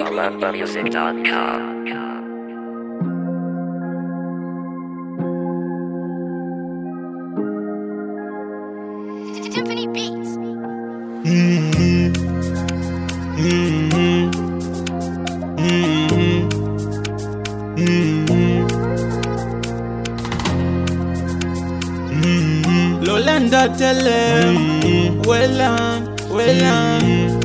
BeatMusic.com. Tiffany Beats. Lolanda tele Welan, welan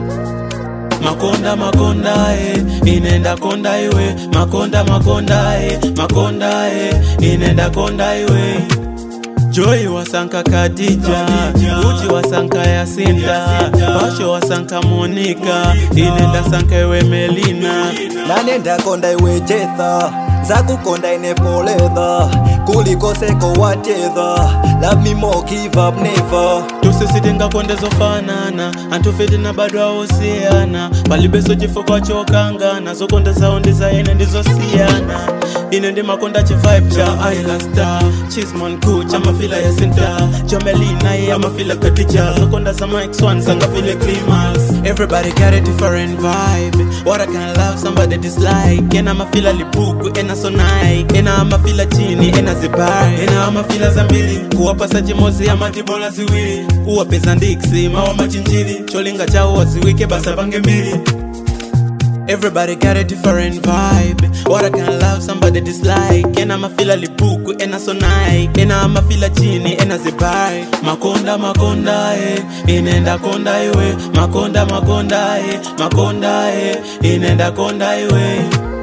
Makonda makonda e inenda konda iwe makonda makonda e makonda e inenda konda iwe Joy wasanka Khadija Uchi wasanka Yasinta Basho wasanka Monica inenda sanka iwe Melina nanenda konda iwe jetha zakukonda inepoledha kuliko seko wachedha love me more give up never tusisitinga kondezofanana antufiti na bado awosiyana palibeso chifo kwachokangana zokonda saundi za ine ndizosiyana ine ndi makonda chivibe cha ilasta chismon ku cha mafila ya sinta jomelina ye amafila katija zokonda za mike swan sangafile climax everybody got a different vibe what i can love somebody dislike ena mafila lipuku ena sonai ena amafila chini ena zibai ena amafila za mbili kuwapasa chimozi ya matibola ziwili uwapeza ndiksi mawa machinjili cholinga chawo waziwike basa pange mbili Everybody got a different vibe. What I can love, somebody dislike. And I'ma feel a lipuku, and I so nice. And I'ma feel a chini, and I zibai. Makonda, makonda, eh. Inenda konda iwe. Makonda, makonda, eh. Makonda, eh. Inenda konda iwe.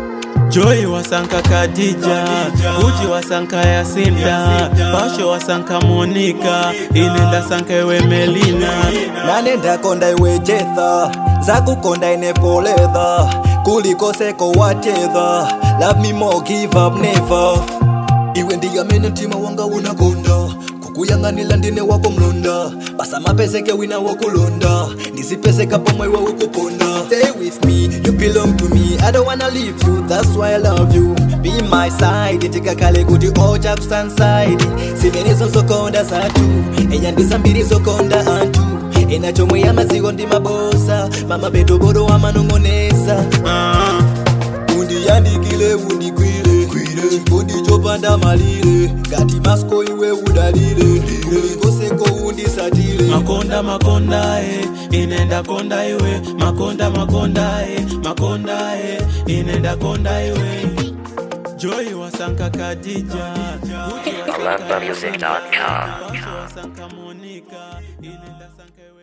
Joy wasanka Khadija, Gucci wasanka Yasinta, Basho wasanka Monica, inenda sanka iwe Melina. nanenda konda iwe jetha zakukonda inepoledha kuliko seko wachedha love me more give up never iwe ndiyamene mtima wanga unakonda kukuyang'anila ndine wako mlonda basa mapeseke wina wokulonda ndizipeseka pomwe iwe ukuponda stay with me you belong to me i don't wanna leave you that's why i love you be my side tikakale kuti ocha kusanside zimenezo zokonda zatu enyandisambiri zokonda anthu ena chomwe yamaziko ndi mabosa mama betoboro wamanong'onesa Ah. undiyandikile undigwire chikondi chopanda malire ngati masko iwe udalire ulikoseko undisatire makonda makonda e inenda konda iwe makonda makonda e makonda e inenda konda iwe joy wasanka Khadija Gucci wasanka BeatMusic.com. Basho wasanka Monica inenda sanka iwe